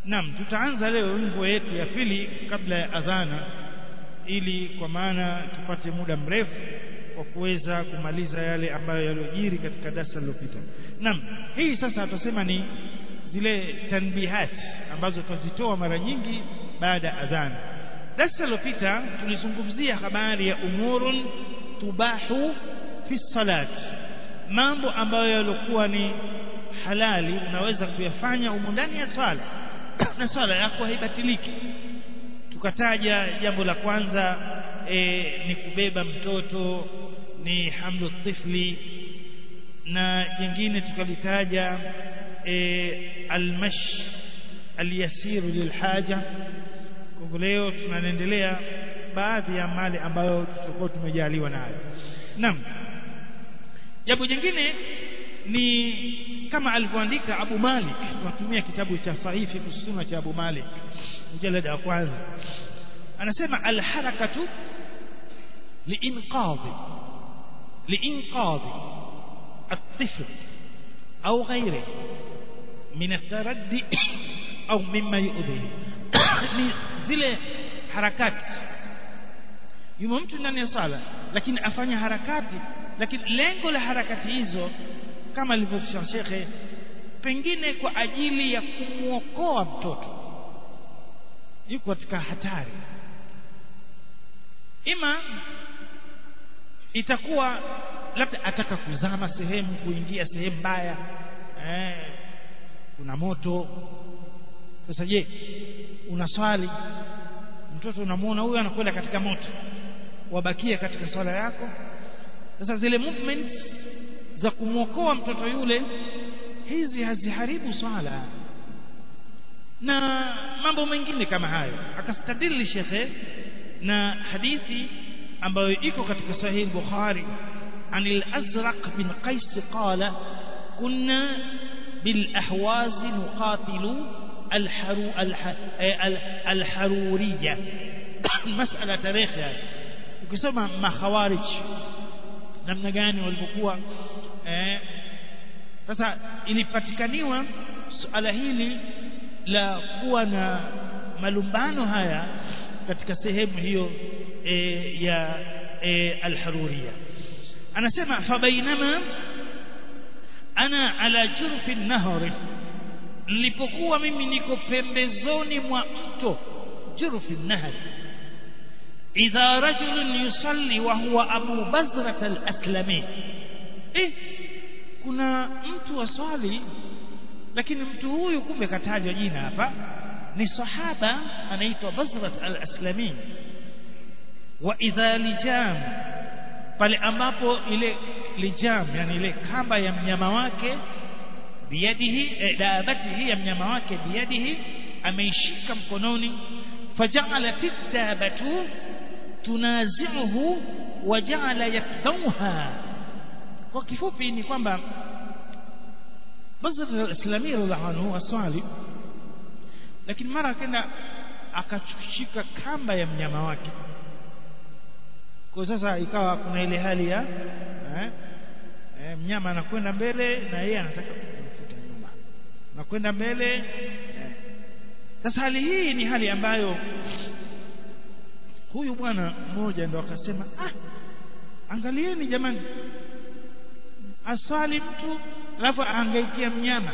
Naam tutaanza leo wimbo yetu ya pili kabla ya adhana ili kwa maana tupate muda mrefu wa kuweza kumaliza yale ambayo yaliyojiri katika darasa lililopita. Naam, hii sasa tutasema ni zile tanbihat ambazo tutazitoa mara nyingi baada ya adhana. Darasa lililopita tulizungumzia habari ya umurun tubahu fi salat, mambo ambayo yalikuwa ni halali unaweza kuyafanya humu ndani ya swala na swala yako haibatiliki. Tukataja jambo la kwanza e, ni kubeba mtoto ni hamlu tifli na jingine tukalitaja e, almash alyasiru lilhaja kwa leo tunaendelea baadhi ya mali ambayo tutakuwa tumejaliwa nayo naam jambo jingine ni kama alivyoandika Abu Malik tunatumia kitabu cha sahihi kusuna cha Abu Malik mjalada wa kwanza anasema alharakatu liinqadhi liinqadhi الطفل أو غيره من التردي أو مما يؤذيه ni zile harakati yumo mtu ndani ya sala lakini afanya harakati lakini lengo la harakati hizo kama alivyosema shekhe pengine kwa ajili ya kumwokoa mtoto yuko katika hatari ima itakuwa labda ataka kuzama sehemu kuingia sehemu mbaya eh, kuna moto sasa je unaswali mtoto unamuona huyu anakwenda katika moto wabakia katika swala yako sasa zile movements za kumwokoa mtoto yule hizi haziharibu swala na mambo mengine kama hayo akastadili shekhe na hadithi ambayo iko katika sahih bukhari عن الأزرق بن قيس قال كنا بالأحواز نقاتل الحرو الح الحرورية مسألة تاريخ يعني ukisoma makhawarij namna gani walivyokuwa eh sasa ilipatikaniwa suala hili la kuwa na malumbano haya katika sehemu hiyo e, ya e, alharuria anasema fabainama ana ala jurfi nahri nilipokuwa mimi niko pembezoni mwa mto jurfi nahri idha rajulun yusalli wa huwa abu bazrat al-aslami eh kuna mtu waswali lakini mtu huyu kumbe katajwa jina hapa ni sahaba anaitwa bazrat al-aslami wa idha lijam pale ambapo ile lijam yani ile kamba ya mnyama wake biyadihi eh, dabatihi ya mnyama wake biyadihi ameishika mkononi faja'ala dabatu tunazi'uhu waja'ala yakdauha kwa kifupi ni kwamba Bazr al-Islami radhiallahu anhu aswali lakini mara akaenda akashika kamba ya mnyama wake kwa sasa ikawa kuna ile hali ya eh, eh, mnyama anakwenda mbele na yeye anataka kumfuta nyuma anakwenda mbele eh. sasa hali hii ni hali ambayo huyu bwana mmoja ndo akasema ah angalieni jamani aswali mtu alafu ahangaikia mnyama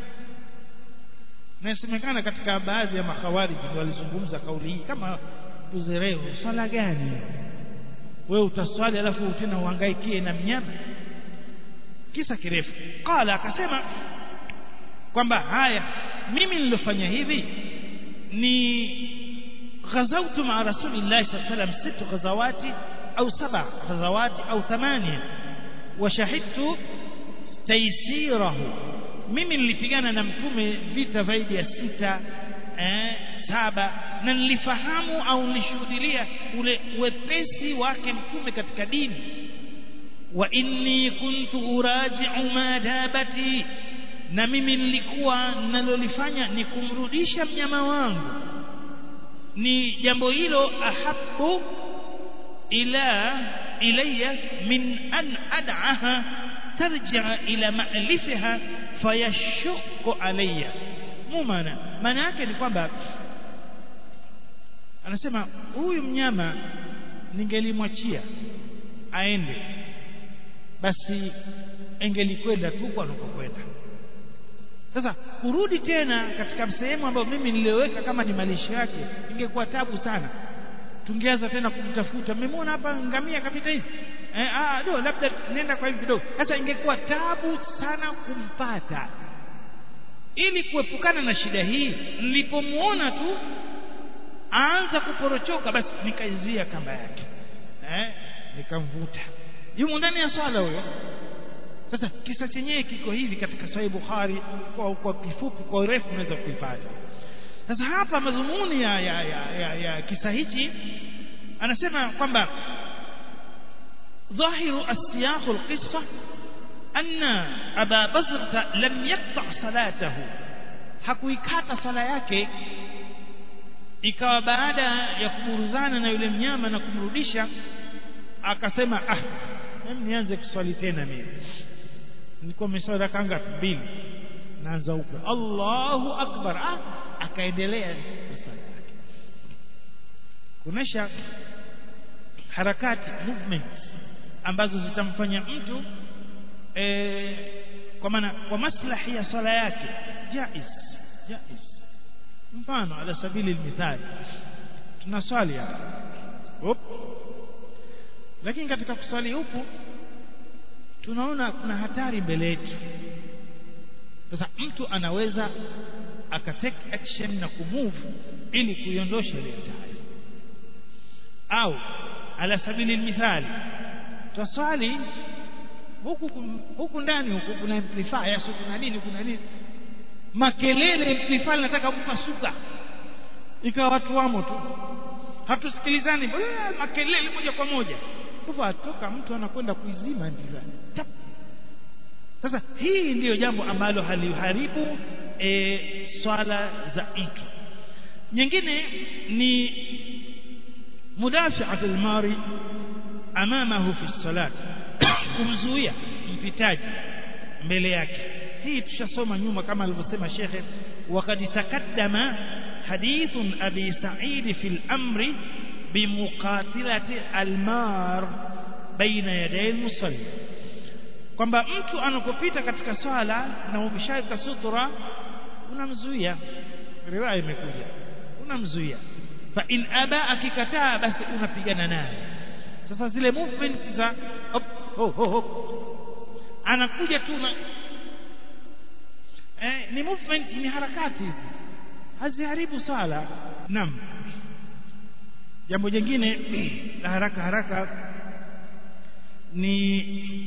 nasemekana katika baadhi ya makhawariji walizungumza kauli hii kama uzerevu swala gani wewe utaswali alafu tena uhangaikie na mnyama kisa kirefu qala akasema kwamba haya mimi nilofanya hivi ni ghazautu ma rasulillahi sallallahu alaihi wasallam sita ghazawati au saba ghazawati au thamania washahidtu taysirahu mimi nilipigana na mtume vita zaidi ya sita eh, saba na nilifahamu au nilishuhudia ule wepesi wake mtume katika dini wa inni kuntu uraji'u madabati na mimi nilikuwa nalolifanya ni kumrudisha mnyama wangu ni jambo hilo ahabu ila ilayya min an ad'aha tarji'a ila ma'lifiha fayashqu alayya mu maana maana yake ni kwamba anasema huyu mnyama ningelimwachia aende basi engelikwenda tu kwa anakokwenda sasa kurudi tena katika sehemu ambayo mimi niliweka kama ni malisho yake ingekuwa tabu sana tungeanza tena kumtafuta mmemwona hapa ngamia kapita hivi eh, ah do labda nenda kwa hivi kidogo sasa ingekuwa tabu sana kumpata ili kuepukana na shida hii nilipomuona tu aanza kuporochoka basi nikaizia kamba yake eh, nikamvuta yumo ndani ya swala huyo sasa kisa chenyewe kiko hivi katika Sahih Bukhari kwa, kwa kifupi kwa urefu unaweza kuipata sasa hapa mazumuni ya, ya, ya, ya, ya kisa hichi anasema kwamba ظاهر السياق القصة أن أبا بزرة لم يقطع صلاته hakuikata sala yake ikawa baada ya kuburuzana na yule mnyama na kumrudisha akasema ah mimi nianze kuswali tena mimi nilikuwa nimeswali raka ngapi mbili naanza upya Allahu akbar ah akaendelea na sala yake kuonesha harakati movements ambazo zitamfanya mtu e, kwa maana kwa maslahi ya swala yake jaiz jaiz mfano ala sabili almithali tunaswali hapa Hop. lakini katika kuswali huku tunaona kuna hatari mbele yetu sasa mtu anaweza akatake action na kumove ili kuiondosha ile hatari au ala sabili almithali twaswali huku huku ndani huku kuna amplifier sio kuna nini kuna nini makelele amplifier nataka kupasuka ikawa watu wamo tu hatusikilizani makelele moja kwa moja kwa atoka mtu anakwenda kuizima ndivyo sasa hii ndiyo jambo ambalo haliharibu e, swala za mtu nyingine ni mudafi'at al-mari amamahu fi salat kumzuia mpitaji mbele yake hii tushasoma nyuma kama alivyosema shekhe wakad takaddama حديث أبي سعيد في الأمر بمقاتلة المار بين يدي المصلي kwamba mtu anapopita katika swala na umeshaweka sutura unamzuia riwaya imekuja unamzuia fa in aba akikataa basi unapigana naye sasa zile movement za hop hop hop anakuja tu na eh, ni movement ni harakati hizi haziharibu swala naam jambo jingine la haraka haraka ni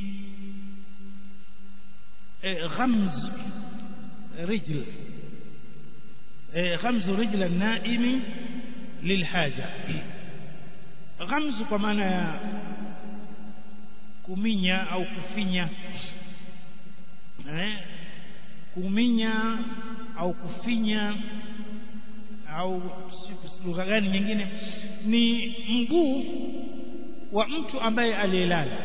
eh, ghamz rijl eh, ghamz rijl an-naimi lilhaja ghamz kwa maana ya kuminya au kufinya eh, kuminya au kufinya au lugha gani nyingine ni mguu wa mtu ambaye aliyelala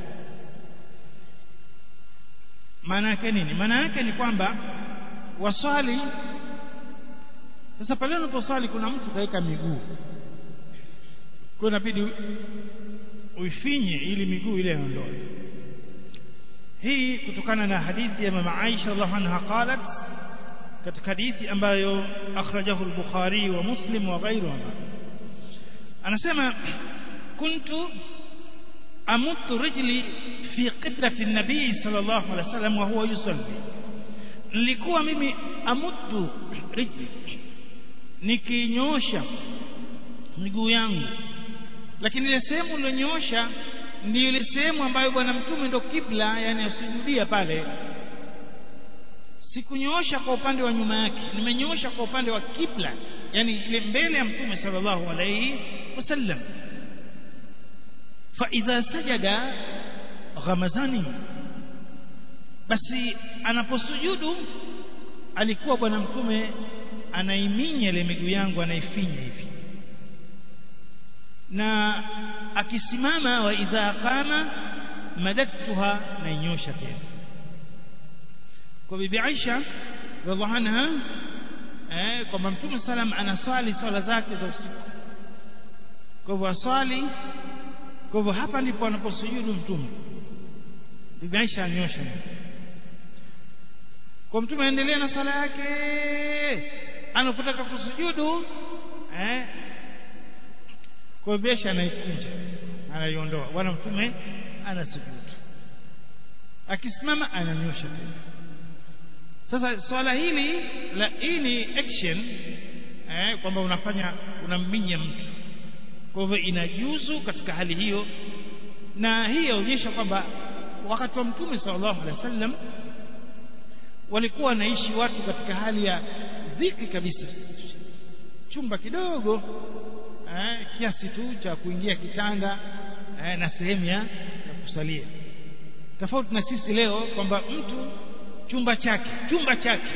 maana yake nini maana yake ni kwamba waswali sasa pale unaposwali kuna mtu kaweka miguu kwa inabidi uifinye ili miguu ile iondoe hii kutokana na hadithi ya mama Aisha radhiallahu anha qalat katika hadithi ambayo akhrajahu al-Bukhari wa Muslim wa ghayruhuma anasema kuntu amuttu rijli fi qiblati an-nabii sallallahu alaihi wasallam wa huwa yusalli nilikuwa mimi amuttu rijli nikinyosha miguu yangu lakini ile sehemu iliyonyosha ndio ile sehemu ambayo bwana mtume ndo kibla yani asujudia pale sikunyoosha kwa upande wa nyuma yake nimenyoosha kwa upande wa kibla yani ile mbele ya mtume sallallahu alayhi wasallam fa idha sajada ghamazani basi anaposujudu alikuwa bwana mtume anaiminya ile miguu yangu anaifinya hivi na akisimama wa idha qama madadtuha nainyosha tena kwa bibi Aisha radhiallahu anha eh kwamba mtume salam anaswali swala zake za usiku kwa hivyo aswali kwa hivyo hapa ndipo anaposujudu mtume bibi Aisha anyosha kwa mtume aendelea na swala yake anapotaka kusujudu eh kwa hivyo Aisha anaikunja anaiondoa bwana mtume anasujudu akisimama ananyosha tena sasa swala hili la hii ni action eh kwamba unafanya unamminya mtu kwa hivyo inajuzu katika hali hiyo na hii yaonyesha kwamba wakati wa mtume sallallahu alaihi wasallam walikuwa wanaishi watu katika hali ya dhiki kabisa chumba kidogo eh, kiasi tu cha kuingia kitanda eh, na sehemu ya kusalia tofauti na sisi leo kwamba mtu chumba chake chumba chake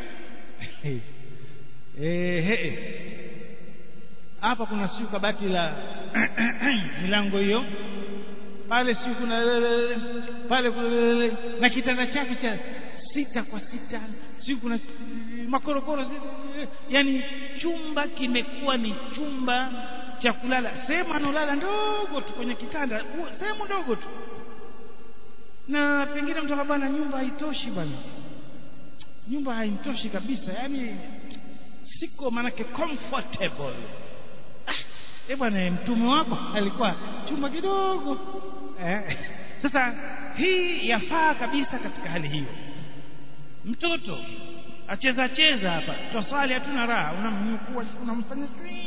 eh hapa kuna siku kabati la milango hiyo pale siku kuna pale kuna na kitanda chake cha sita kwa sita siku kuna makorokoro yani chumba kimekuwa ni chumba cha kulala sehemu analala ndogo tu kwenye kitanda sehemu ndogo tu na pengine mtu bwana nyumba haitoshi bwana nyumba haimtoshi kabisa yani siko manake comfortable eh bwana mtume wako alikuwa chumba kidogo eh. sasa hii yafaa kabisa katika hali hiyo mtoto acheza cheza hapa twaswali hatuna raha unamnyukua unamfanya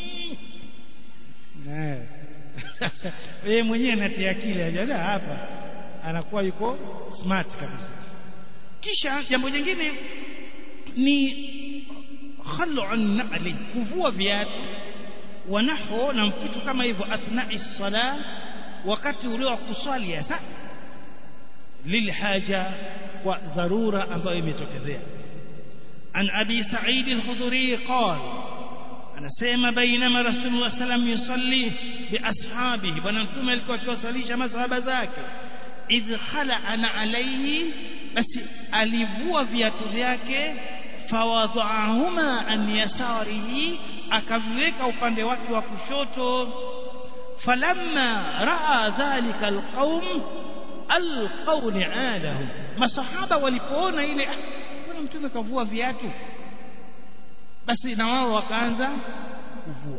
eh yeye mwenyewe anatia akili ajaja hapa anakuwa yuko smart kabisa kisha jambo jingine ni khal'un na'li kuvua viatu wanaho na mpitu kama hivyo athnai sala wakati ule wa kuswali hasa lilhaja kwa dharura ambayo imetokezea an abi sa'id al-khudri qala anasema bainama rasulullah sallam yusalli bi ashabihi bwana mtume alikuwa akiwasalisha masahaba zake idh khala'ana alayhi basi alivua viatu vyake fawadhahuma an yasarihi akaviweka upande wake wa kushoto falamma raa dhalika alqaum alqaw ni'alahu masahaba walipoona ile bwana mtume kavua viatu basi na wao wakaanza kuvua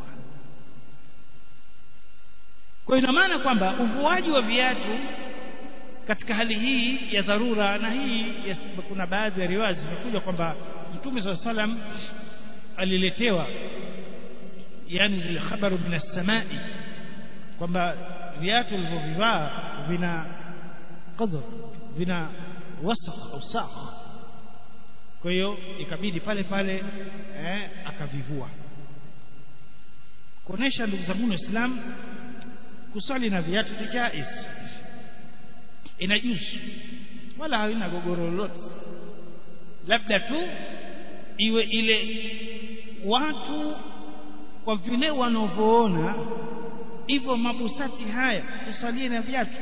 kwa ina maana kwamba uvuaji wa viatu katika hali hii ya dharura na hii ya, kuna baadhi ya riwaya zimekuja kwamba mtume swalla salam aliletewa yani zile khabaru min as-samai kwamba viatu vilivyovivaa vina qadr vina wasakh au sakh kwa hiyo ikabidi pale pale eh, akavivua kuonesha ndugu zangu waislamu kuswali na viatu ni jaiz inajuzu wala haina gogoro lolote labda tu iwe ile watu kwa vile wanavyoona hivyo mabusati haya kusalie na viatu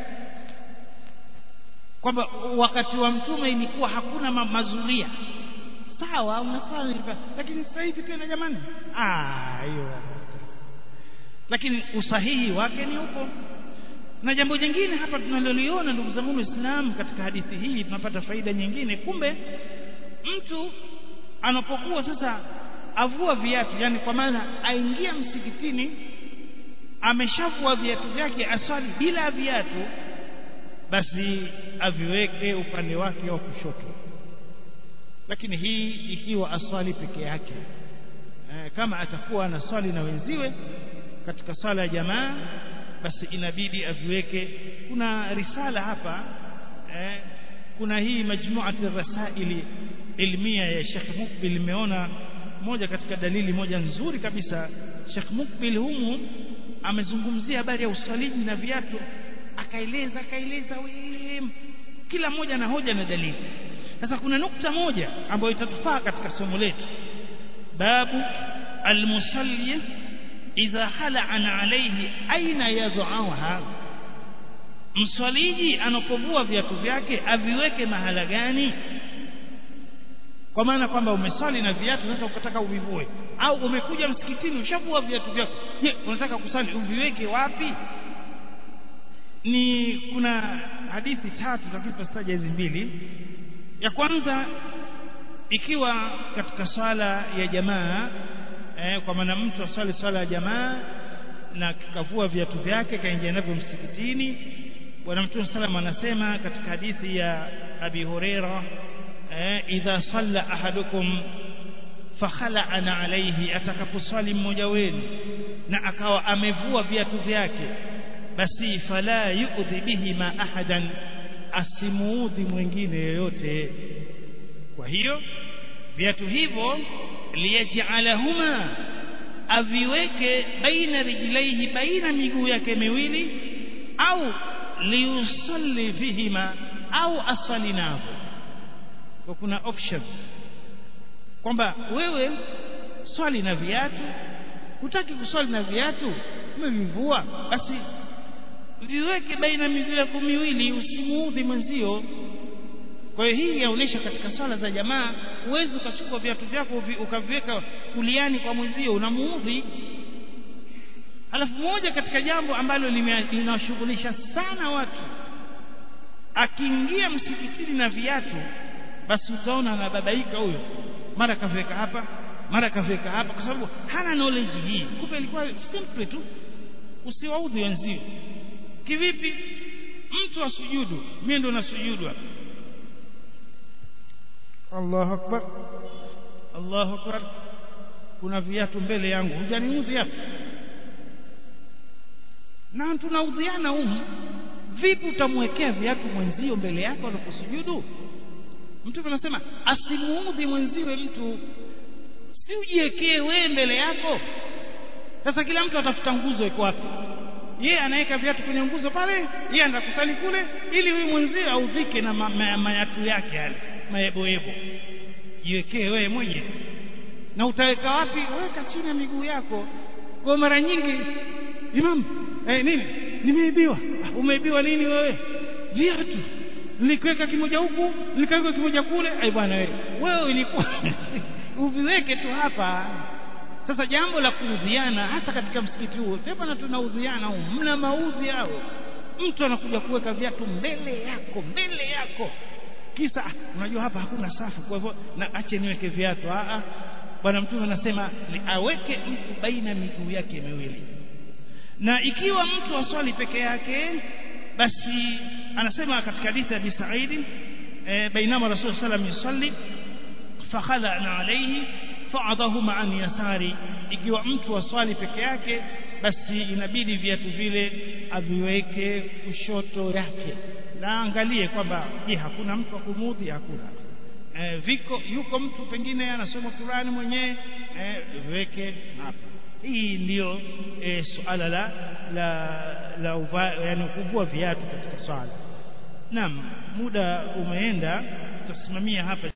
kwamba wakati wa mtume ilikuwa hakuna ma mazulia sawa unasali lakini sasa hivi tena jamani ah hiyo lakini usahihi wake ni upo na jambo jingine hapa tunaloliona ndugu zangu waislamu katika hadithi hii tunapata faida nyingine kumbe mtu anapokuwa sasa avua viatu yani kwa maana aingia msikitini ameshavua viatu vyake aswali bila viatu basi aviweke upande wake wa kushoto lakini hii ikiwa aswali peke yake e, kama atakuwa anaswali na wenziwe katika sala ya jamaa basi inabidi aviweke kuna risala hapa eh, kuna hii majmuat rasaili ilmia ya Sheikh Mukbil imeona moja katika dalili moja nzuri kabisa Sheikh Mukbil humu amezungumzia habari ya usaliji na viatu akaeleza akaeleza kila mmoja na hoja na dalili sasa kuna nukta moja ambayo itatufaa katika somo letu babu almusalli idha khala'ana alayhi aina yadh'aha mswaliji anapovua viatu vyake aviweke mahala gani kwa maana kwamba umeswali na viatu sasa ukataka uvivue au umekuja msikitini ushavua viatu vyako je unataka kusali uviweke wapi ni kuna hadithi tatu takipataja hizi mbili ya kwanza ikiwa katika swala ya jamaa eh, kwa maana mtu aswali swala ya jamaa na kavua viatu vyake kaingia navyo msikitini bwana mtume sallam anasema katika hadithi ya abi huraira eh, idha salla ahadukum fakhala'ana alayhi atakaposwali mmoja wenu na akawa amevua viatu vyake basi fala yu'dhi bihi ma ahadan asimuudhi mwingine yoyote kwa hiyo viatu hivyo liyaj'alahuma aviweke baina rijlaihi baina miguu yake miwili au liusalli fihima au asali navyo kwa kuna option kwamba wewe swali na viatu hutaki kuswali na viatu umevivua basi viweke baina miguu yako miwili usimuudhi mwenzio kwa hiyo hii yaonesha katika swala za jamaa uwezi ukachukua viatu vyako ukaviweka kuliani kwa mwenzio unamuudhi alafu moja katika jambo ambalo linawashughulisha sana watu akiingia msikitini na viatu basi utaona anababaika huyo mara kaviweka hapa mara kaviweka hapa kwa sababu hana knowledge hii kumbe ilikuwa simple tu usiwaudhi wenzio kivipi mtu asujudu mimi ndo nasujudu hapa Allahu akbar Allahu akbar kuna viatu mbele yangu hujaniudhi hapa na tunaudhiana humu vipi utamwekea viatu mwenzio mbele yako anaposujudu mtume anasema asimuudhi mwenziwe mtu si ujiwekee wewe mbele yako sasa kila mtu atafuta nguzo iko wapi yeye anaweka viatu kwenye nguzo pale yeye anaenda kusali kule ili huyu mwenziwe audhike na ma, ma, mayatu yake yale mayeboyebo jiwekee wewe mwenyewe na utaweka wapi weka chini ya miguu yako kwa mara nyingi imam eh, nini nimeibiwa umeibiwa nini wewe viatu nilikiweka kimoja huku nikaweka kimoja kule ai bwana wewe wewe ilikuwa uviweke tu hapa sasa jambo la kuudhiana hasa katika msikiti huo sema na tunaudhiana huo mna maudhi hao mtu anakuja kuweka viatu mbele yako mbele yako kisa unajua hapa hakuna safu kwa hivyo na ache niweke viatu a bwana mtume anasema aweke mtu baina miguu yake miwili na ikiwa mtu aswali peke yake basi anasema katika hadithi ya Abi Sa'id e, bainama Rasul sallam yusalli fakhalana alayhi fa'adahuma an yasari ikiwa mtu aswali peke yake basi inabidi viatu vile aviweke kushoto yake na angalie kwamba je hakuna mtu akumudhi hakuna e, viko yuko mtu pengine anasoma Qur'ani mwenyewe e, viweke hapa hii ndiyo e, suala la la la uva, yani kuvua viatu katika swala naam muda umeenda tutasimamia hapa